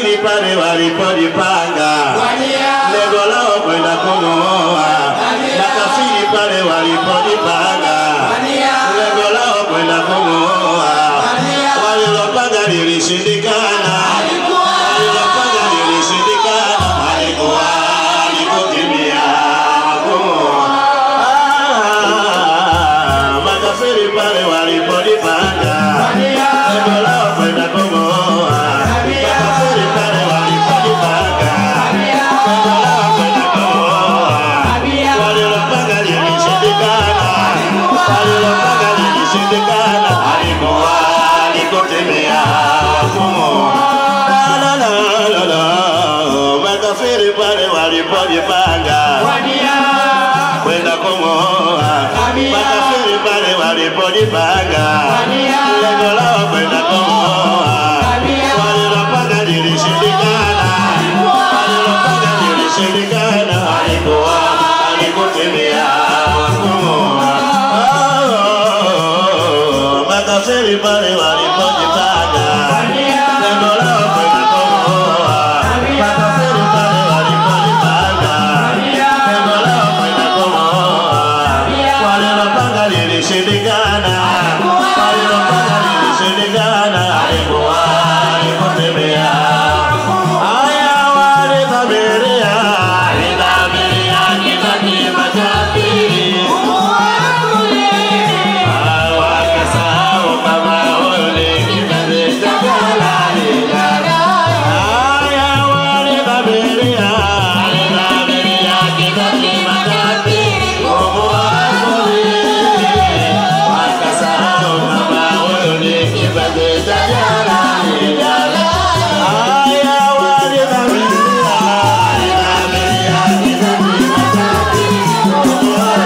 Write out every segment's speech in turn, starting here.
makafiri pale walipojipanga, lengo lao kwenda kumuoa. Makafiri pale walipojipanga, lengo lao kwenda kumuoa. Walilopanga lilishindikana, walilopanga lilishindikana, alikuwa alikutimia kumuoa. Ah, makafiri pale walipojipanga, lengo lao kwenda kumuoa. Makafiri pale walipojipanga, lengo lao kwenda kumuoa. Walilopanga lilishindikana, walilopanga lilishindikana, alikuwa alikutimia kumuoa. La, la, la, la, la. Makafiri pale walipojipanga kwenda kumuoa. Makafiri pale walipojipanga, lengo lao kwenda kumuoa. Walilopanga lilishindikana, walilopanga lilishindikana, alikuwa alikutimia kumuoa. Oh, Makafiri pale walipojipanga, lengo lao kwenda kumuoa. Makafiri pale walipojipanga, lengo lao kwenda kumuoa. Walilopanga lilishindikana, walilopanga lilishindikana, alikuwa alikutemea. Haya walidhamiria, walidhamiria kibaki makafiri. Wakasahau kama huyu ni kipenzi cha malaika. Haya walidhamiria, walidhamiria kibaki makafiri. Wakasahau kama huyu ni kipenzi cha malaika. Haya walidhamiria, walidhamiria kibaki makafiri.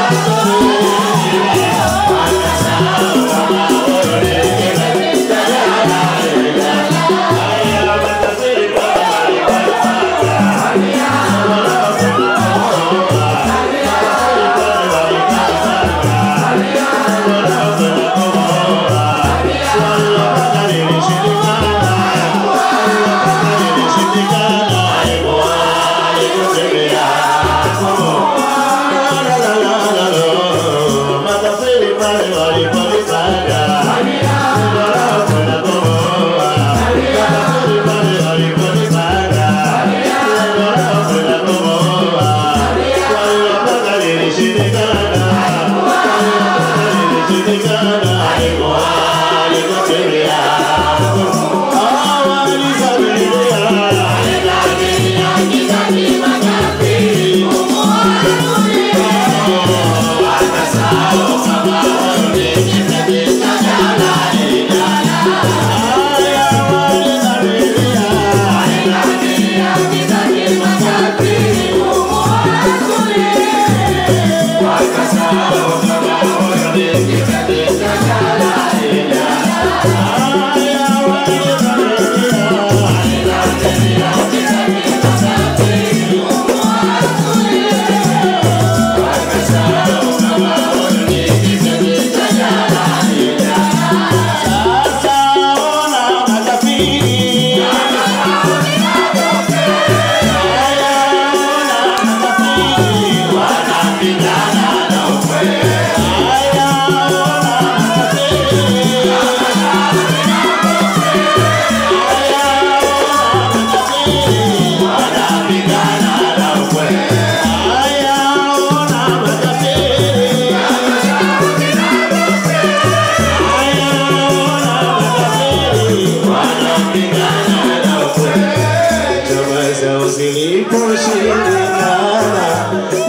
Ziliposhindikana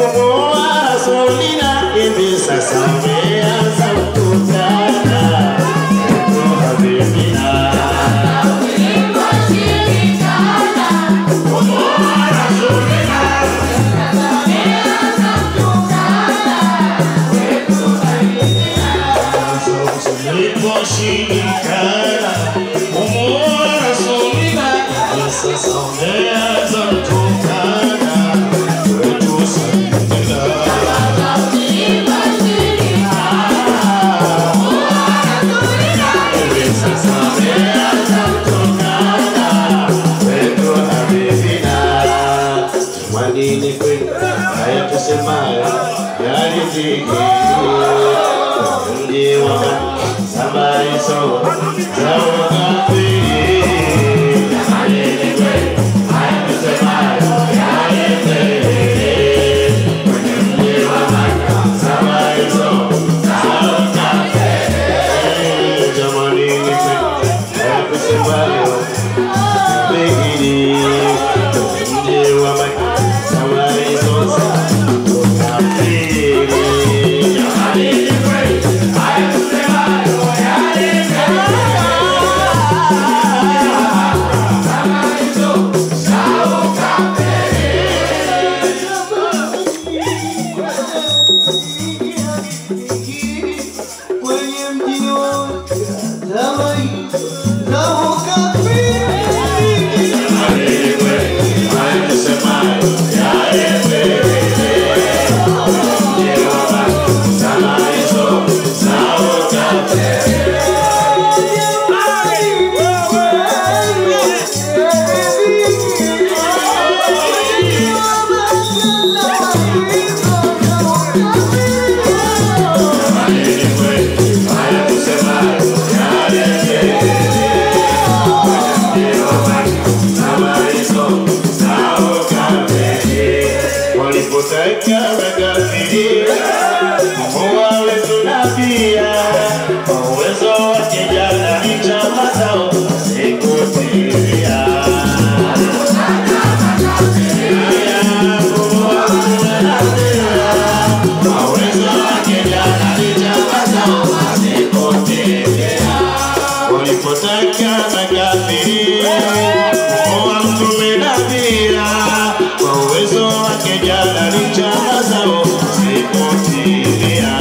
kumuoa Rasulina, hivi sasa umeanza kukutana Yetu Habibina. Ziliposhindikana kumuoa Rasulina, hivi sasa umeanza kukutana Yetu Habibina. Jamani ni kweli haya tusemayo yalitimia. Mji wa Samariso za ukafiri. Jamani ni kweli haya tusemayo yalitimia. Mji wa Samariso za ukafiri. Jamani ni kweli haya tusemayo pengine mji wa Samariso za ukafiri. Jamani ni kweli haya tusemayo kwenye mji wa zamani za ukafiri. Walipotaka makafiri Mungu wetu na pia kwa uwezo wake jana ni chama zao zikutimia. Kwa uwezo wake jana ni chama zao zikutimia. Walipotaka makafiri Mungu mtume na pia kwa uwezo wake jana ni chama zao zikutimia.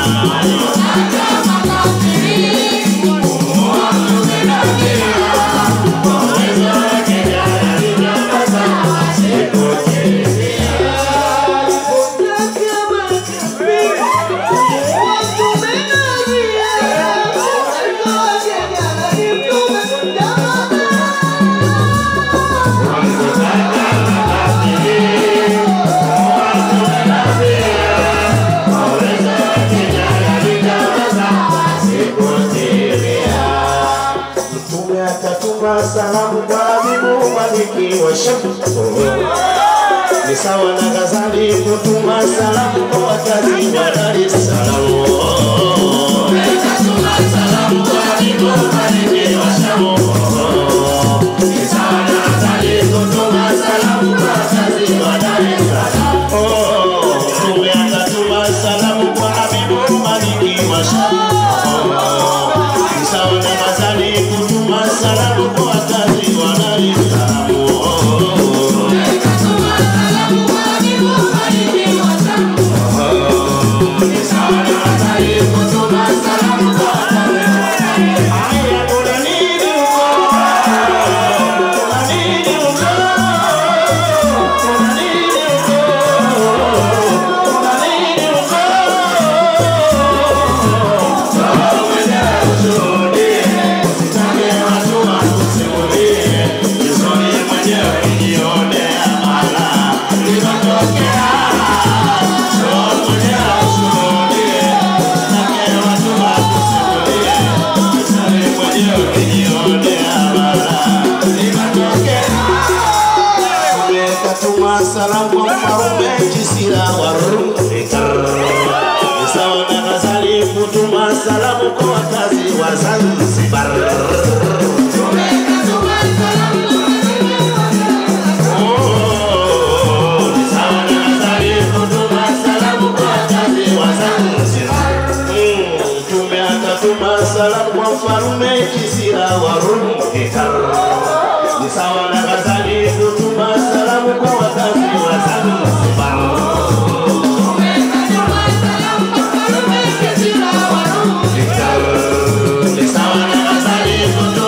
Mtume akatuma salamu kwa Habibu Maliki wa Shamu. Ni sawa na Ghazali kutuma salamu kwa wakazi wa Dar es Salaam. Oh, Mtume akatuma salamu kwa Habibu Maliki wa Shamu. Ni sawa na Ghazali kutuma salamu kwa wakazi wa Dar es Salaam. Haya, kuna nini huko? Kuna nini huko? Kuna nini huko? Kuna nini huko? Baba mwenyewe ushuhudie, usitake watu wakusimulie. Jisoni mwenyewe jionea mara ilipotokea. Baba mwenyewe ushuhudie, usitake watu wakusimulie. Jisoni mwenyewe jionea mara ilipotokea. Katuma salamu kwa mfalme Kisira wa Rumi. Ni sawa na Ghazali kutuma salamu kwa wakazi wa Zanzibar. Oh, ni sawa na Ghazali kutuma salamu kwa wakazi wa Zanzibar. Mm, Mtume akatuma salamu kwa mfalme Kisira wa Rumi. Ni sawa na Ghazali kutuma salamu kwa wakazi wa Zanzibar. Ni sawa na Ghazali kutuma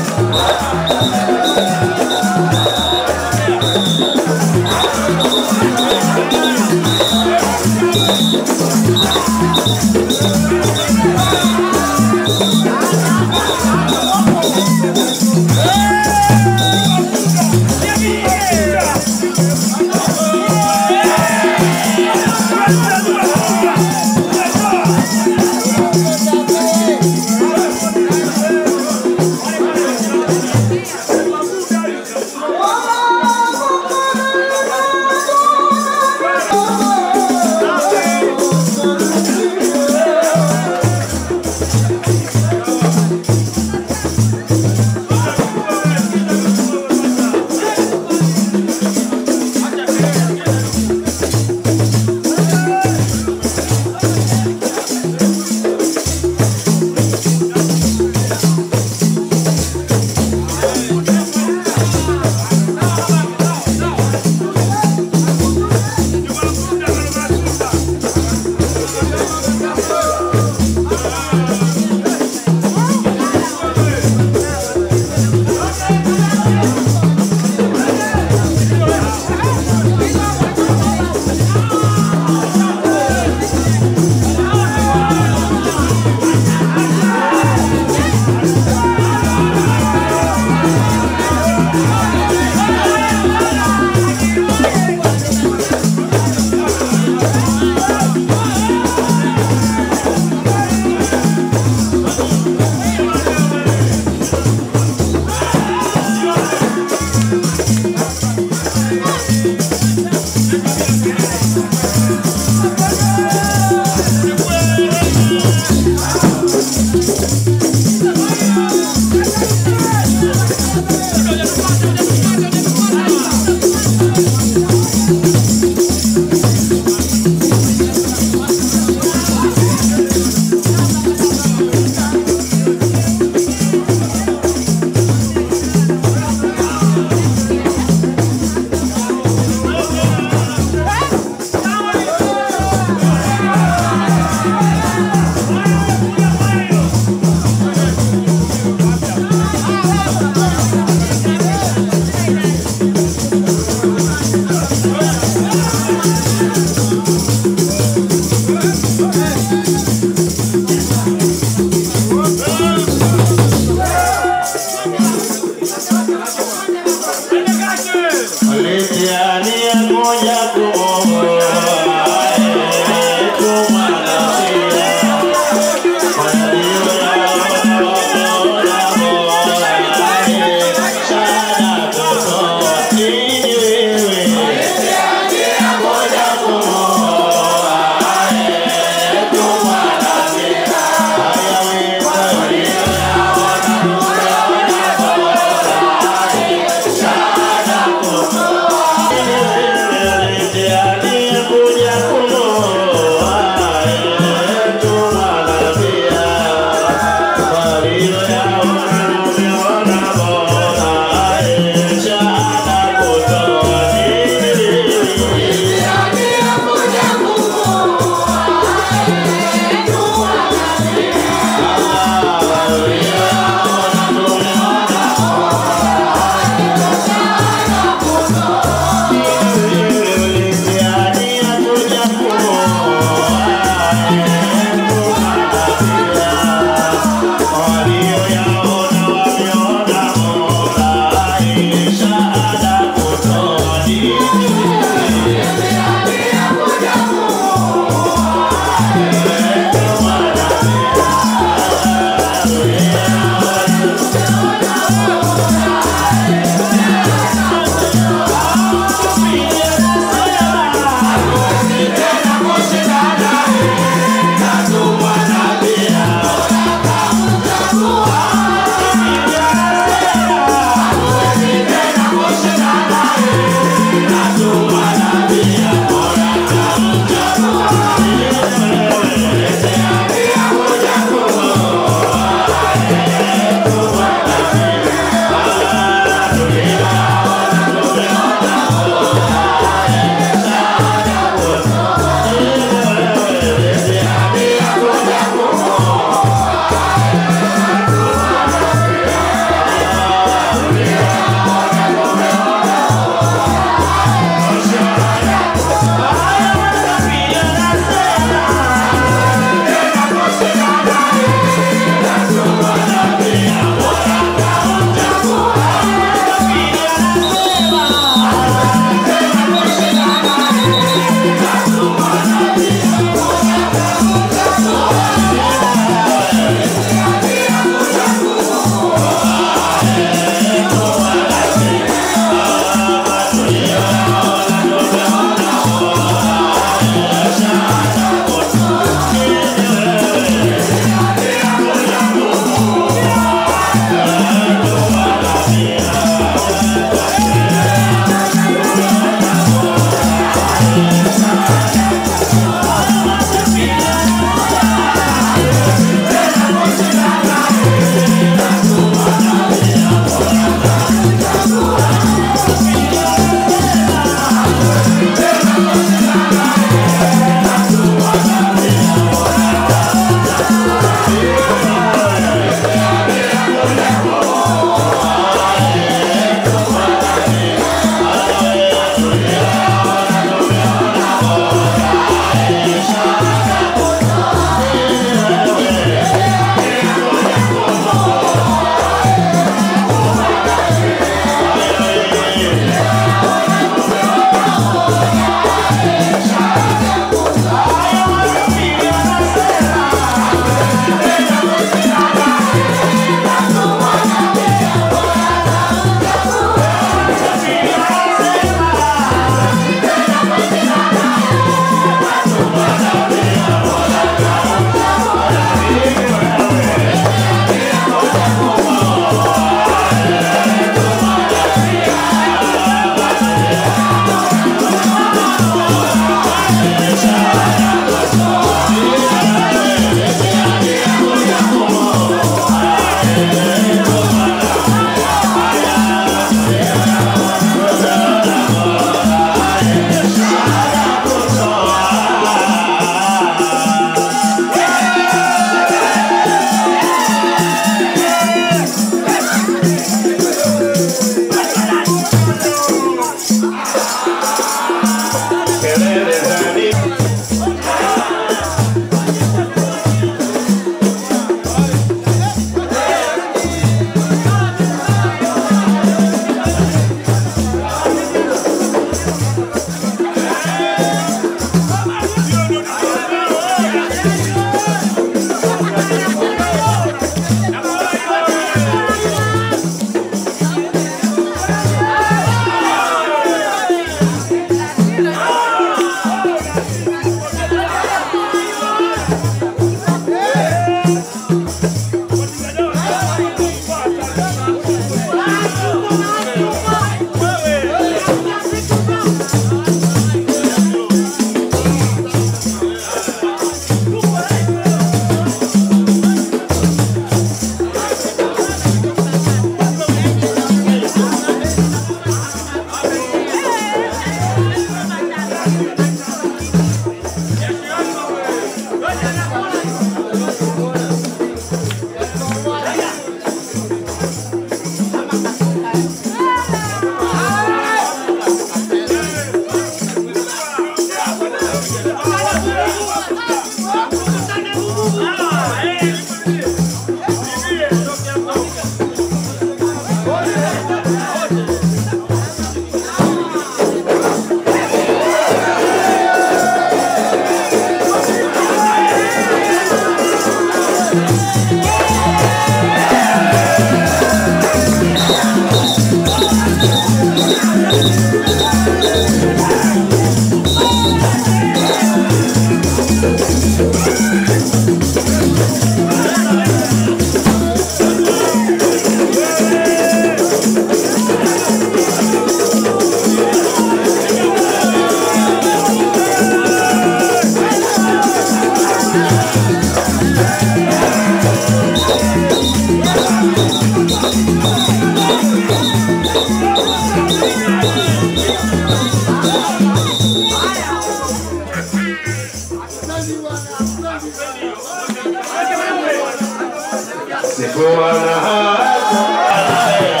Sikuwa na haraka.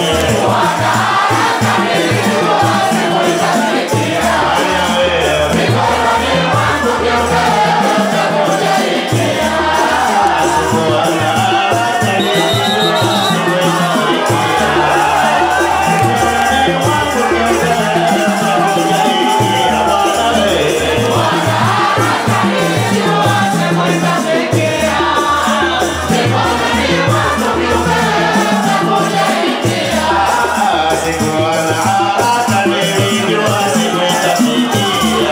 Sikuwa na haraka, nilijua siku itafikia.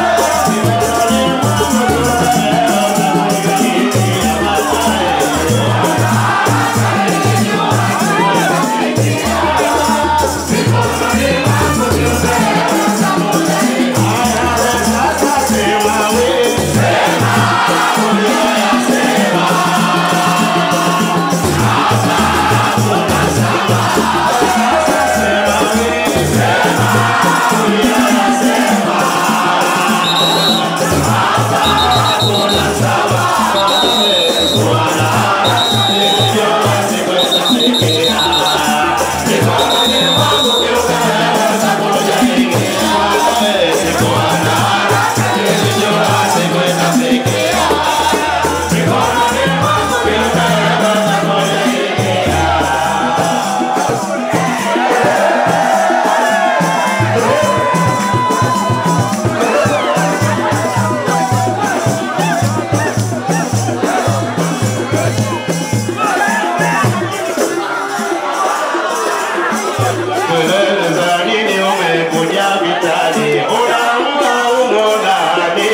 Sasa sema wewe. Kelele za nini umekuja vitani? Unaua umo ndani.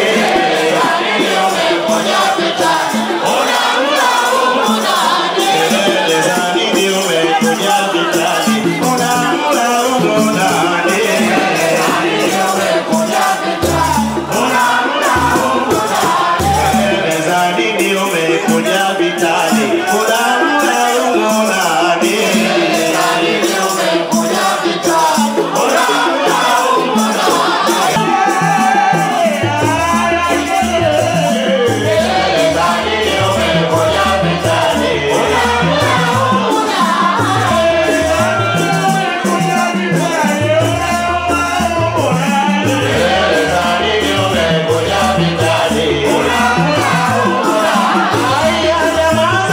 Kelele za nini umekuja vitani? Unaua umo ndani. Kelele za nini umekuja vitani? Unaua umo ndani. Haya, jamaa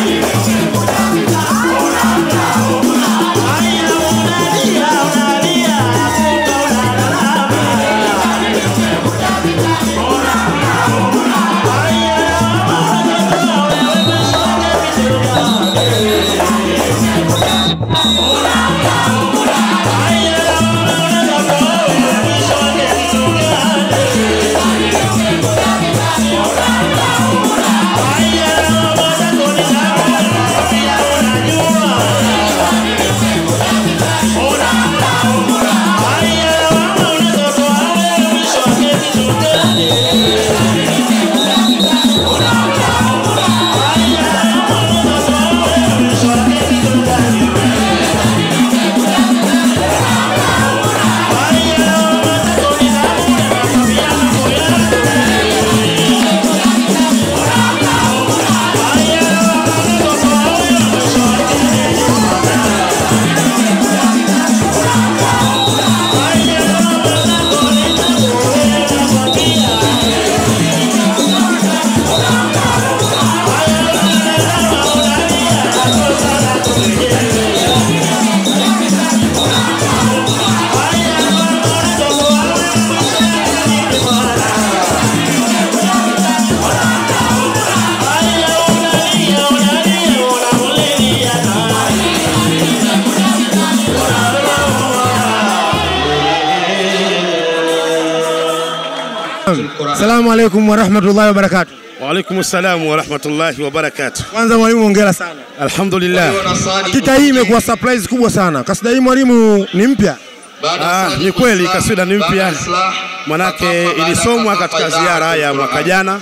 Salamu alaikum warahmatullahi wabarakatuh. Waalaikum salam warahmatullahi wabarakatuh. Kwanza mwalimu, hongera sana. Alhamdulillah. Hakika hii imekuwa surprise kubwa sana. Kasida hii mwalimu ni mpya. Ah, ni kweli kaswida ni mpya, manake ilisomwa katika ziara ya mwaka jana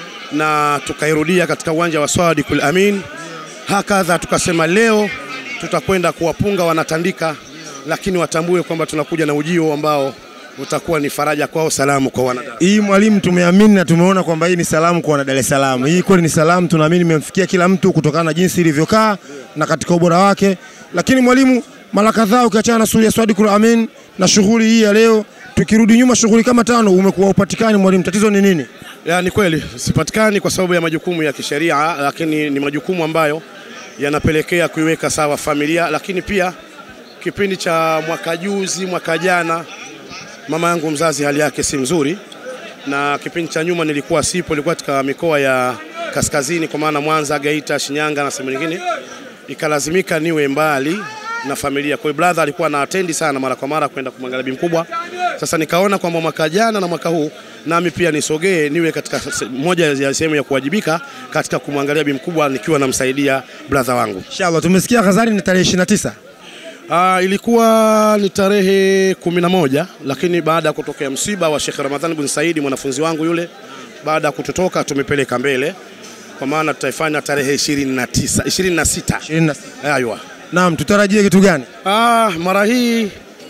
na tukairudia katika uwanja wa Swadikul Amin. Hakadha tukasema leo tutakwenda kuwapunga wanatandika, lakini watambue kwamba tunakuja na ujio ambao utakuwa ni faraja kwao, salamu kwa wanadamu. Hii mwalimu, tumeamini na tumeona kwamba hii ni salamu kwa wana Dar es Salaam. Hii kweli ni salamu, tunaamini imemfikia kila mtu kutokana na jinsi ilivyokaa na katika ubora wake. Lakini mwalimu, mara kadhaa ukiachana na sura ya Swadikul Amin na shughuli hii ya leo, tukirudi nyuma shughuli kama tano, umekuwa upatikani mwalimu, tatizo ni nini? Ya, ni kweli sipatikani kwa sababu ya majukumu ya kisheria, lakini ni majukumu ambayo yanapelekea kuiweka sawa familia, lakini pia kipindi cha mwaka juzi, mwaka jana, mama yangu mzazi hali yake si mzuri, na kipindi cha nyuma nilikuwa sipo, nilikuwa katika mikoa ya kaskazini, kwa maana Mwanza, Geita, Shinyanga na sehemu nyingine, ikalazimika niwe mbali na familia. Kwa hiyo brother alikuwa na atendi sana mara kwa mara kwenda kumwangalia bi mkubwa. Sasa nikaona kwamba mwaka jana na mwaka huu nami pia nisogee niwe katika se- moja ya sehemu ya kuwajibika katika kumwangalia bi mkubwa nikiwa namsaidia brother wangu. Inshallah, tumesikia Ghazali ni tarehe 29. Ah, ilikuwa ni tarehe kumi na moja lakini baada ya kutokea msiba wa Sheikh Ramadhani bin Saidi mwanafunzi wangu yule, baada ya kututoka tumepeleka mbele, kwa maana tutaifanya tarehe 29 26. 26. Aywa. Naam, tutarajie kitu gani? Ah, mara hii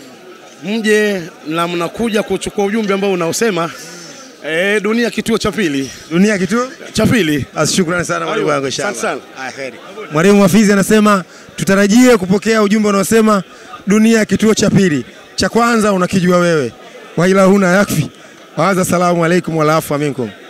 mje na mnakuja kuchukua ujumbe ambao unaosema eh, dunia kituo cha pili Dunia kitu? cha pili. Basi shukrani sana mwalimu Aywa, wangu inshallah. asante sana. Haya, kheri. Mwalimu Hafizi anasema tutarajie kupokea ujumbe unaosema dunia kituo cha pili. Cha kwanza unakijua wewe. Wa ila huna yakfi. Waanza salamu alaikum wala afwa minkum.